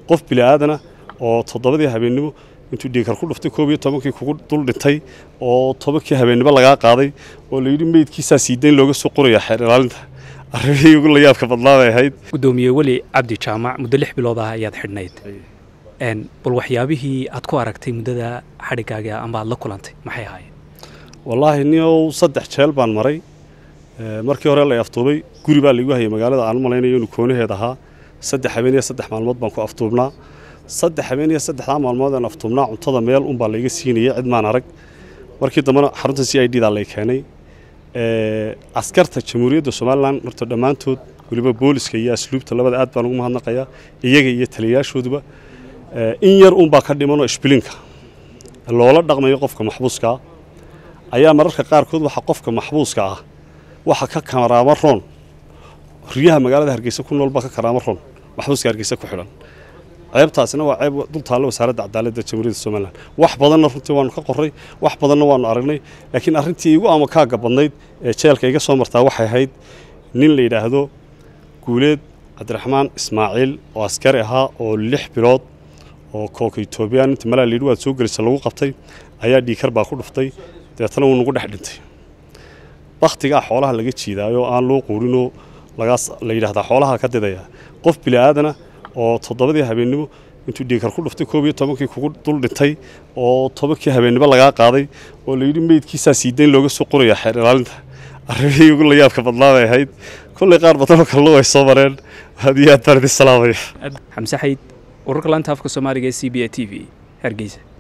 qof bili'aadana oo toddobadii habeennimo intuu dhiikar ku dhuftay koob iyo tobankii kugu dul dhintay oo tobankii habeennimo lagaa qaaday oo layidhi meydkiisaa siidayn looga soo qorayaa xeer ilaalinta arrimihii ugu layaabka badnaa bay ahayd gudoomiye weli cabdi jaamac muddo lix bilood ah ayaad xidhnayd bal waxyaabihii aad ku aragtay muddada xadhigaaga amba aad la kulantay maxay ahaayeen wallaahi niow saddex jeel baan maray markii hore lay aftuubay guri baa laigu hayay magaalada aan u malaynayo inuu koonaheed ahaa saddex habeen iyo saddex maalmood baan ku aftuubnaa saddex habeen iyo saddexdaa maalmood aan aftuubnaa cuntada meel unbaa layga siinayay cid maan arag markii dambena xarunta c i d daa lay keenay askarta jamhuuriyadda somalilan horta dhammaantood weliba booliska iyo asluubta labada aad baan ugu mahadnaqayaa iyaga iyo taliyayaashooduba in yar unbaa ka dhimanoo ishbilinka loola dhaqmayo qofka maxbuuskaa ayaa mararka qaarkood waxa qofka maxbuuska ah waxa ka karaamo roon riyaha magaalada hargeysa ku nool baa ka karaamo roon maxbuuska hargeysa ku xidhan ceebtaasina waa ceeb dul taalla wasaaradda cadaaladda jamhuuriyadda somalilan wax badanna runtii waanu ka qoray wax badanna waanu aragnay laakiin arrintii igu amakaaga badnayd ee jeelka iga soo martaa waxay ahayd nin la yidhaahdo guuleed cabdiraxmaan ismaaciil oo askari ahaa oo lix bilood oo koolka etoobiyaan inta malaa layidhi waad soo gelisa lagu qabtay ayaa dhiikar baa ku dhuftay dabeetana wuu nagu dhex dhintay bakhtigaa xoolaha laga jiidaayo aan loo quurinoo lagaas la yidhahdaa xoolaha ka didaya qof bili'aadana oo toddobadii habeennimo intuu dhiikar ku dhuftay koob iyo tobankii kugu dul dhintay oo tobankii habeennimo lagaa qaaday oo layidhi meydkiisaa siidayn looga soo qorayaa xeer ilaalinta arrimihii ugu layaabka badnaa bay ahayd kollay qaar badanoo kalena way soo mareen aad iyo aad baan idin salaamaya xamse xayd wararka laanta afka soomaaliga ee c b a t v hargeysa